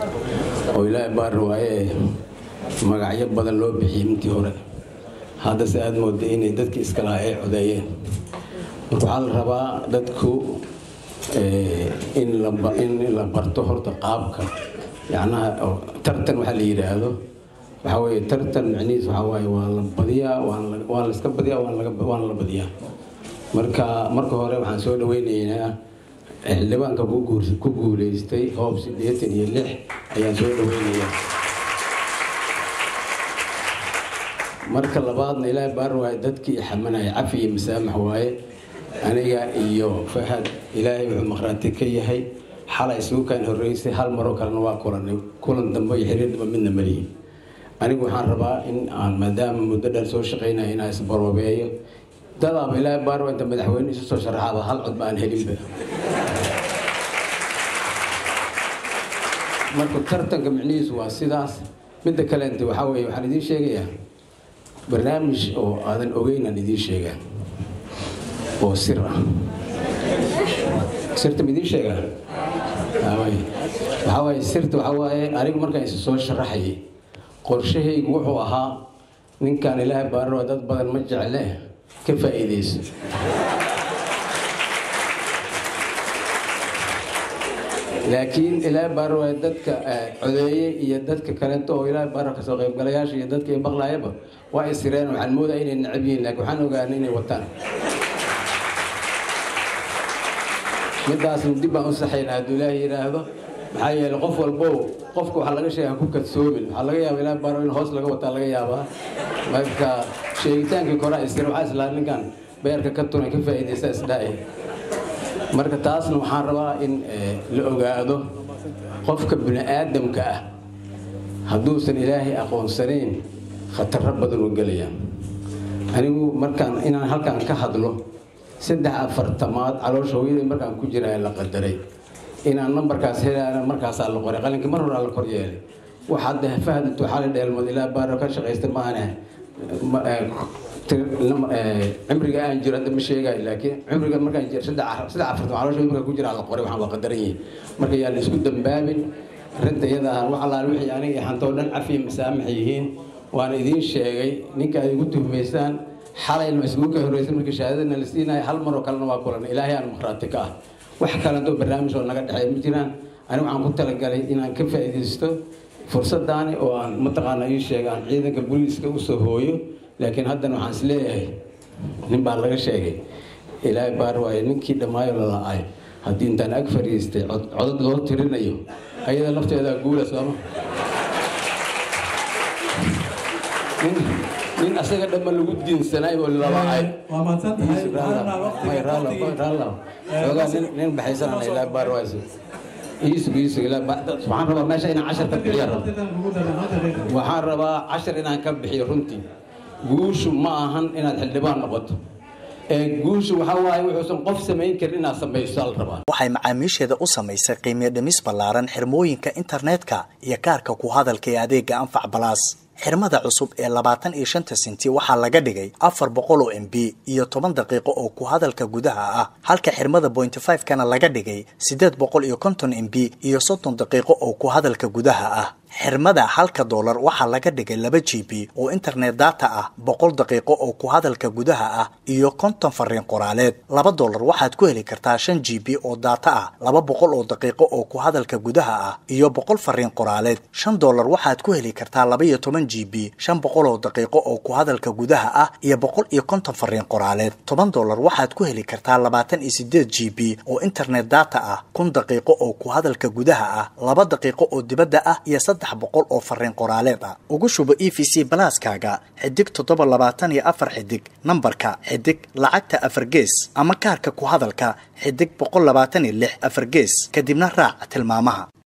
oo ilaahay baar waaye magacyo badan loo bixiyey intii hore haddase aada mooda inay dadkii iskalaha ay codeeyeen marka waxaa la rabaa dadku in la barto horta qaabka yacnaha tartan waxaa la yidhaahdo waxaa weeye tartan micnihiis waxaa waaye waa la badiyaa waa la iska badiyaa waana la badiyaa marka marka hore waxaan soo dhaweynaynaa xildhibaanka ku guuleystay hoob siddeetan iyo lix ayaan soo dhaweynayaa marka labaadna ilaahay baar waaye dadkii xamanaya cafi iyo masaamax waaye aniga iyo fahad ilaahay wuxuu maqhraati ka yahay xalay isugu kaan horreysay hal maroo kalena waa kulanay kulan dambe iyo xiriir dambe midna malihin anigu waxaan rabaa in aan maadaama muddo dheer soo shaqaynaya inaan isbaroobeeyo dadaaba ilaahay baar waa inta madaxweyne isu soo sharaxaaba hal cod ba aan helinba marka tartanka micnihiisu waa sidaas midda kaleente waxaa weeye waxaan idiin sheegayaa barnaamij oo aadan ogeynaan idiin sheegaa oo sir ah sirta ma idiin sheegaa waxaa waaye sirta waxaa waaye anigu markaan isu soo sharaxayay qorshahaygu wuxuu ahaa ninkaan ilaahay baararo dad badan ma jecle ka faa'iidayso laakiin ilaahay baaro waa dadka codeeye iyo dadka kaleeto oo ilaahay baaro kasoo qaybgalayaasha iyo dadka maqlaayaba waa isireen waxaan moodaya inay necab yihiin laakiin waxaan ogaanay inay wataan midaasna dib baan u saxaynaa hadduu ilaahay yidhaahdo maxaa yeele qof walbow qofka waxaa laga sheega ku kadsoomin waxaa laga yaaba ilaahay baaro in hoos laga wataa laga yaabaa marka sheegitaankii koraa isir waxaa islaa ninkan beerka ka tunay ka faa'iidaysta isdhaa'e marka taasna waxaan rabaa in la ogaado qofka bini aadamka ah hadduusan ilaahay aqoonsanayn khataro badan u gelaya anigu markaan inaan halkan ka hadlo saddex afartamaad caloosha hooyadii markaan ku jira la qadaray inaan nambarkaas helaana markaasaa la qoray qalinkii mar horaa la kor yeelay wax hadda fahadatu xali dheelmood ilaa baaro ka shaqaysta maahane cimriga aan jiro hadda ma sheegayo laakiin cimriga markaan jiro saddex afartan caloosha markaan ku jira la qoray waxaan waa qadaran yihiin marka yaa la isku dambaabin arrinta iyada ah wax allaale wixii aniga xantoo dhan cafiya masaamax yihiin waana idiin sheegay ninka ay igu tuhmaysaan xalayna ma isugu ka horreysay markii shahaadadna la siinayo hal maroo kalena waa kulan ilaahay aan maqhraati ka ah wax kalentoo barnaamij oo naga dhexeey ma jiraan anigu waxaan ku talagalay inaan ka faa'iidaysto fursadaani oo aan mataqaana ii sheega aan ciidanka booliiska usoo hooyo laakiin haddana waxaan is leeyahay nin baa laga sheegay ilaahay baar waaye ninkii dhammaayo la la-ay haddii intaan ag fadhiistay codod loo tirinayo ayada lafteedaa guula sooma nin asaga dhamma lagu diinsanay oo lala-ay nin baxaysanana ilaahay baar waayse iisug iisug waxaan rabaa meesha inaan cashar ka bixiya waxaan rabaa cashar inaan ka bixiyo runtii guushu ma ahan inaad xildhibaan noqoto ee guushu waxaa waaye wuxuusan qof samayn karin inaad samayso la rabaa waxay macaamiisheeda u samaysay qiimiyo dhimis ballaaran xirmooyinka internetka iyo kaarka ku hadalka ee adeega anfac balaas xirmada cusub ee labaatan iyo shanta senti waxaa laga dhigay afar boqol oo m b iyo toban daqiiqo oo ku hadalka gudaha ah halka xirmada pointy five kana laga dhigay siddeed boqol iyo konton m b iyo soddon daqiiqo oo ku hadalka gudaha ah xirmada halka doolar waxaa laga dhigay laba g b oo internet data ah boqol daqiiqo oo ku hadalka gudaha ah iyo konton fariin qoraaleed laba doolar waxaad ku heli kartaa shan g b oo data ah laba boqol oo daqiiqo oo ku hadalka gudaha ah iyo boqol fariin qoraaleed shan doolar waxaad ku heli kartaa laba iyo toban g b shan boqol oo daqiiqo oo ku hadalka gudaha ah iyo boqol iyo konton fariin qoraaleed toban doolar waxaad ku heli kartaa labaatan iyo sideed g b oo internet data ah kun daqiiqo oo ku hadalka gudaha ah laba daqiiqo oo dibadda ah iyo saddex boqol oo fariin qoraaleed ah ugu shubo e v c balaaskaaga xidig toddoba labaatan iyo afar xidig nambarka xidig lacagta afar gees ama kaarka ku hadalka xidig boqol labaatan iyo lix afar gees kadibna raac tilmaamaha